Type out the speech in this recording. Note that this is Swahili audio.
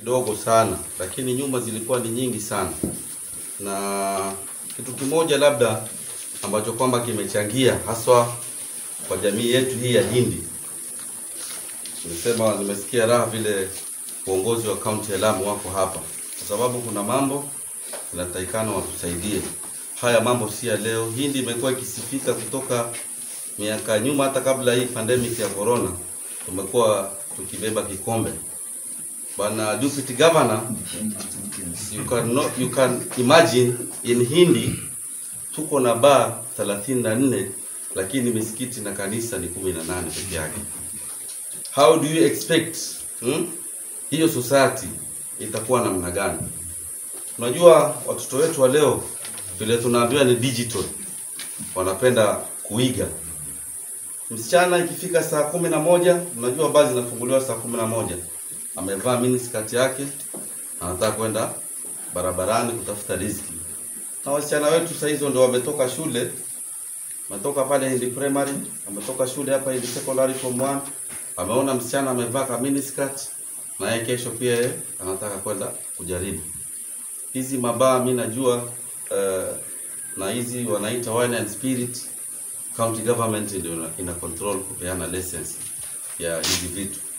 kidogo sana, lakini nyuma zilikuwa ni nyingi sana, na kitu kimoja labda ambacho kwamba kimechangia haswa kwa jamii yetu hii ya Hindi, nimesema nimesikia raha vile uongozi wa kaunti ya Lamu wako hapa, kwa sababu kuna mambo inatakikana watusaidie. Haya mambo si ya leo. Hindi imekuwa ikisifika kutoka miaka ya nyuma, hata kabla hii pandemic ya corona, tumekuwa tukibeba kikombe. Bwana deputy governor, you can, not, you can imagine in Hindi tuko na baa 34 lakini misikiti na kanisa ni 18 peke yake. How do you expect hmm? hiyo society itakuwa namna gani? Unajua watoto wetu wa leo vile tunaambiwa ni digital, wanapenda kuiga. Msichana ikifika saa kumi na moja, unajua baa zinafunguliwa saa kumi na moja, amevaa miniskirt yake, anataka kwenda barabarani kutafuta riziki. Na wasichana wetu saa hizo ndio wametoka shule, wametoka pale Hindi primary, wametoka shule hapa Hindi secondary form 1, ameona msichana amevaa ka miniskirt, na yeye kesho pia yeye anataka kwenda kujaribu hizi mabaa. Mi najua uh, na hizi wanaita wine and spirit, county government ndio ina- ina control kupeana license ya hizi vitu